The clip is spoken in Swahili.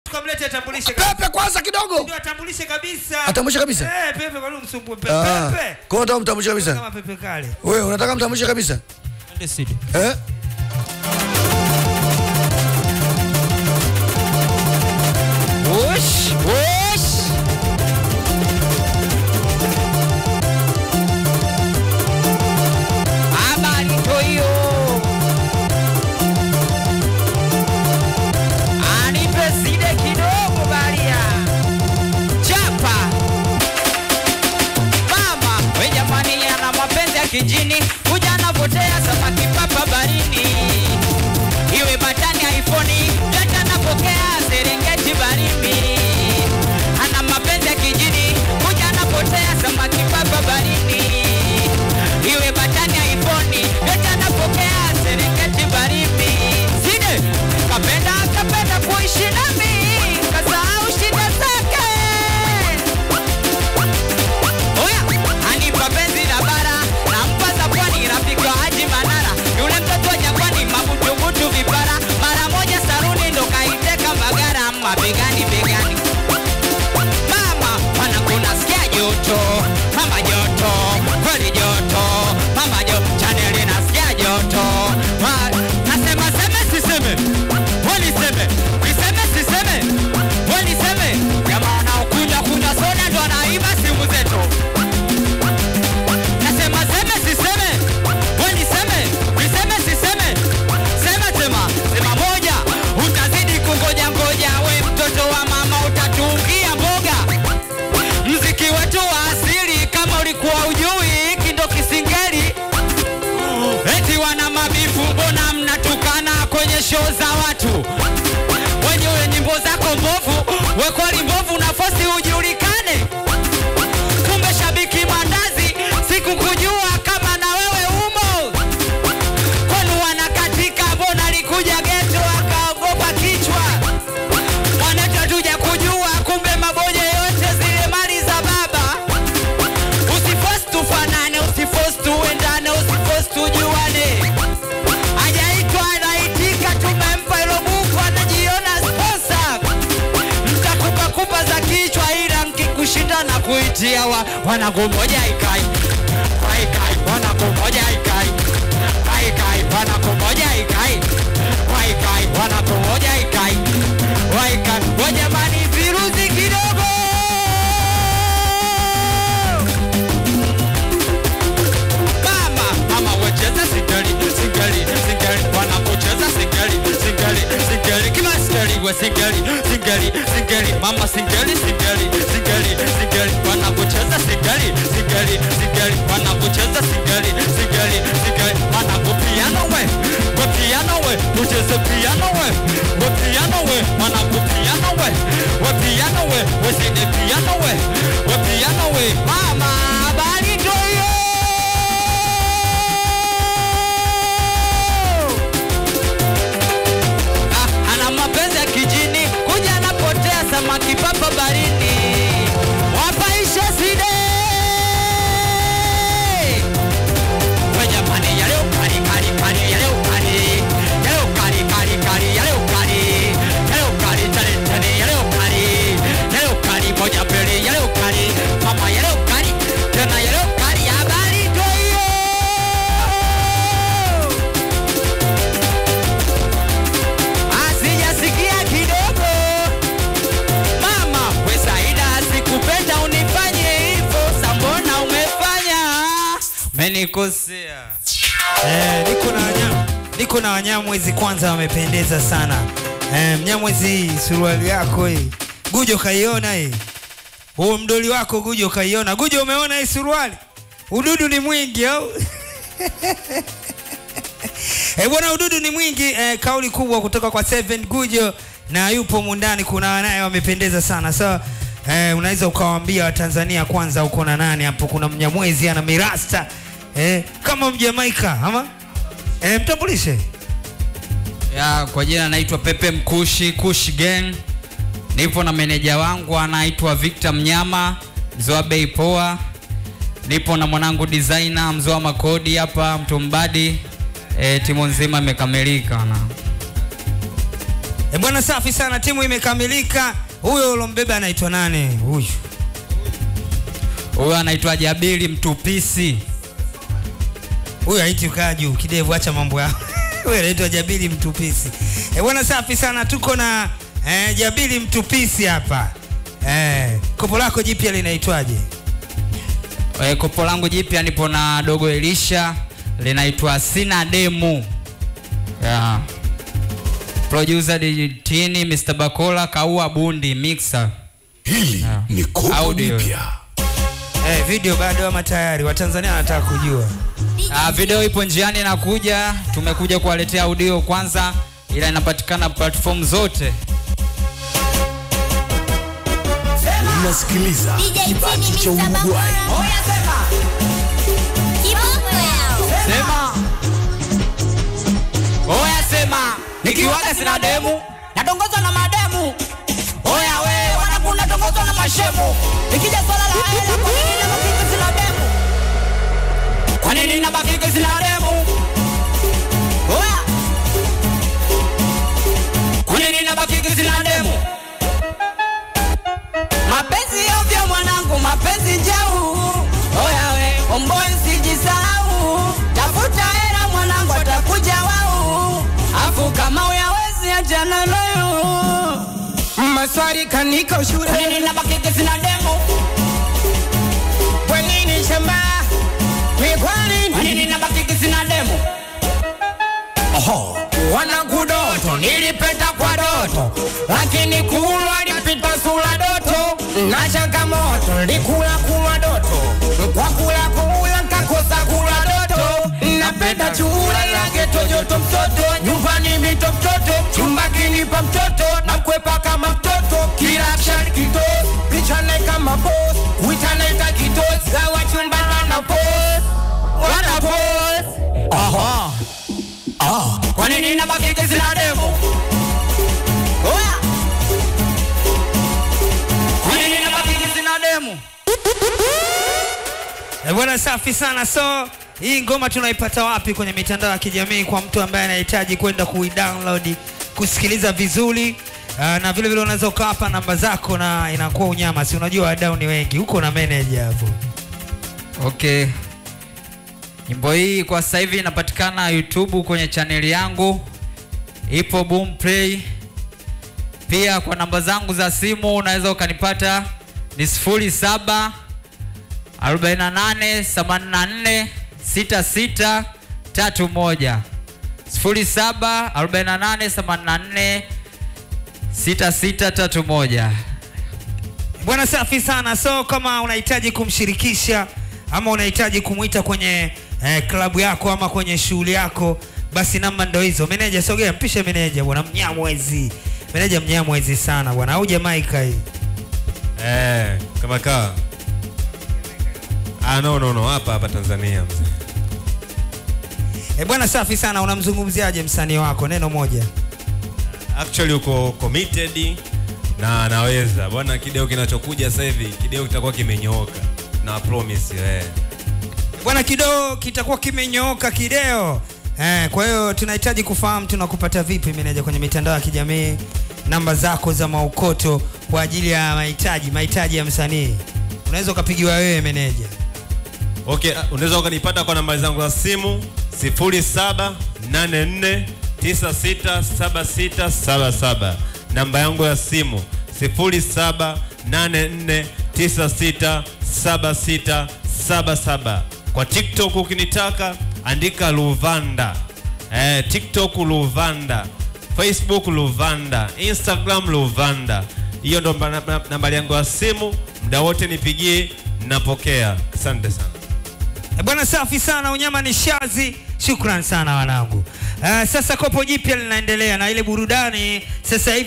tukamlete atambulishe kabisa. Pepe kwanza kidogo. Ndio atambulishe kabisa. Atambulishe kabisa? Eh, Pepe kwa nini msumbue Pepe? Ah. Pepe. Kwa hiyo unataka mtambulishe kabisa? Kama Pepe kale. Wewe unataka mtambulishe kabisa? Ndio sidi. Eh? Wosh, wosh. Habari toyo. Anipe side kidogo baria. Chapa. Mama, we jamani ana mapenzi ya kijini. Kuja anapotea samaki papa barini. Iwe batani iPhone, yote anapokea Serengeti barimi. Ana mapenzi ya kijini, kuja anapotea samaki papa barini. Iwe batani iPhone, yote anapokea Serengeti barimi. Side, kapenda kapenda kuishi nami, kasahau shida zake. Oya, anipa penzi la bara, nampa za pwani, rafiki wa Haji Manara, yule mtoto wa jangwani, mabutubutu vipara, mara moja saruni ndo kaiteka Mbagara, mabegani begani. Mama, wanangu nasikia joto, mama joto, kweli joto, mama joto, chaneli nasikia joto. Ma- Nasema seme siseme, weliseme, niseme siseme, weliseme, jamaa wanaokuja kunywa soda ndo wanaiba simu zetu. Nasema seme siseme, we niseme, niseme siseme, sema sema, sema moja, utazidi kungoja ngoja, we mtoto wa mama utatuungia mboga. Mziki wetu wa asili kama ulikuwa ujui, hiki ndo kisingeli. Eti wana mabifu, mbona mnatukana kwenye show za watu? Wenyewe nyimbo zako mbovu, we kweli mbovu, nafosi ujulikane kumbe shabiki mandazi sikukujua kama na wewe umo kwenu wanakatika mbona alikuja geto akaogopa kichwa mwanetu tuja kujua kumbe maboja yote zile mali za baba usifos tufanane usifos tuendane usifos tujuane ajaitwa anaitika tumempa ilo buku anajiona sposa mtakupakupa za kichwa ila mkikushinda na kuitia wa, wanangu moja ikai waikai wanangu moja ikai waikai wanangu moja ikai waikai wanangu moja ikai waikai wajamani viruzi kidogo mama mama wecheza singeli singeli singeli wanapocheza singeli singeli singeli kila singeli we singeli singeli singeli mama singeli singeli singeli singeli wanapocheza singeli singeli singeli wanapocheza singeli singeli singeli wanapo piano we we piano we ucheze piano we we piano we wanapo piano we we piano we we sine piano we we piano we mama bali ndoyo Ah, ana mapenzi ya kijini kuja anapotea samaki papa barini wapaisha side We jamani, yale ukali, kali, kali, yale ukali. Yale ukali, kali, kali, yale ukali. Yale ukali, tale, tale, yale ukali. Yale ukali, moja mbili, yale ukali. Mama, yale ukali, tena yale ukali, habari ndio hiyo. Asijasikia kidogo mama we Saida sikupenda unifanye hivyo sambona umefanya menikosea eh, niko na wanyama niko na wanyamwezi kwanza wamependeza sana eh, mnyamwezi suruali yako hii gujo kaiona hii huo mdoli wako gujo kaiona gujo umeona hii suruali ududu ni mwingi au Eh, bwana ududu ni mwingi eh, kauli kubwa kutoka kwa Seven Gujo na yupo mundani, kuna wanaye wamependeza sana so eh, unaweza ukawaambia Watanzania kwanza uko na nani hapo? Kuna Mnyamwezi ana mirasta eh, kama Mjamaika ama eh, mtambulishe ya kwa jina naitwa Pepe Mkushi Kush Gang. Nipo na meneja wangu anaitwa Victor Mnyama, mzee wa bei poa. Nipo na mwanangu designer mzee wa makodi hapa Mtumbadi. E, timu nzima imekamilika na E bwana, safi sana, timu imekamilika. Huyo ulombeba anaitwa nani? Huyu Huyo anaitwa Jabili Mtupisi. huyu haiti ukaa juu kidevu, acha mambo yao. Huyu anaitwa Jabili Mtupisi. E bwana, safi sana, tuko na eh, Jabili Mtupisi hapa. Eh, kopo lako jipya linaitwaje? E, kopo langu jipya nipo na dogo Elisha linaitwa Sina Demu. Yeah. Producer Dijitini, Mr. Bakola, Kaua Bundi, Mixer. Hili Yeah. ni kopo Audio. lipya. Eh, video bado ama tayari? Watanzania wanataka kujua. Ah, video ipo njiani inakuja. Tumekuja kuwaletea audio kwanza, ila inapatikana platform zote. Unasikiliza kipaji cha Uruguay. Sema. Oya sema. Nikiwaga sina demu. Natongozwa na mademu. Oya we, wanangu natongozwa na mashemu. Nikija swala la hela, kwa nini nabakika sina demu? Kwa nini nabakika sina demu? Oya. Kwa nini nabakika sina demu? Mapenzi ovyo mwanangu, mapenzi jau. Oya we, omboy sijisahau. Tafuta hela mwanangu, atakuja wau. Afu kama uyawezi achana nayo. Maswali kaniko shule Kwa nini nabakiki sina demo? kwa nini shamba ni kwa Kwa nini nini nabakiki sina demo? wanakudoto nilipenda kwa doto lakini kulwa lipita sula doto na changamoto likula kulwa doto kwa kula kula kakosa kula doto napenda chura la geto joto mtoto nyumbani mito mtoto chumba kinipa mtoto na kwepa kama mtoto kila action kitos pichane kama boss kuitanaita kitos gawa chumba wana boss wana boss aha Kwa nini nabakiki sina demo? Oya. Kwa nini nabakiki sina demo? Eh, bwana safi sana. So hii ngoma tunaipata wapi kwenye mitandao ya kijamii kwa mtu ambaye anahitaji kwenda kuidownload kusikiliza vizuri? Uh, na vile vile unaweza ukawapa namba zako na inakuwa unyama, si unajua wadau ni wengi huko na manager hapo. Okay. Nyimbo hii kwa sasa hivi inapatikana YouTube kwenye chaneli yangu, ipo Boom Play. Pia kwa namba zangu za simu unaweza ukanipata ni 07 48 84 66 31 07 48 84 6631. Bwana safi sana. So kama unahitaji kumshirikisha ama unahitaji kumwita kwenye eh, klabu yako ama kwenye shughuli yako, basi namba ndo hizo. Meneja sogea, mpishe meneja bwana, mnyamwezi meneja, mnyamwezi sana bwana, au Jamaika hii Eh, kama kaa. Ah, no no no, hapa hapa Tanzania mzee. E bwana, safi sana. Unamzungumziaje msanii wako? Neno moja. Actually uko committed na anaweza. Bwana kideo kinachokuja sasa hivi, kideo kitakuwa kimenyooka. Na promise eh. Bwana, kidoo kitakuwa kimenyooka kideo. Eh, kwa hiyo tunahitaji kufahamu tunakupata vipi meneja kwenye mitandao ya kijamii, namba zako za maukoto kwa ajili ya mahitaji mahitaji ya msanii. Unaweza ukapigiwa wewe meneja. Okay, ah, unaweza ukanipata kwa namba zangu za simu 0784967677. Namba yangu ya simu 0784967677. Kwa TikTok ukinitaka andika Luvanda. Eh, TikTok Luvanda. Facebook Luvanda, Instagram Luvanda. Hiyo ndo namba- namba- nambari yangu ya simu, muda wote nipigie, napokea. Asante sana. E bwana, safi sana. Unyama ni shazi. Shukran sana wanangu. Uh, sasa kopo jipya linaendelea na ile burudani sasa hivi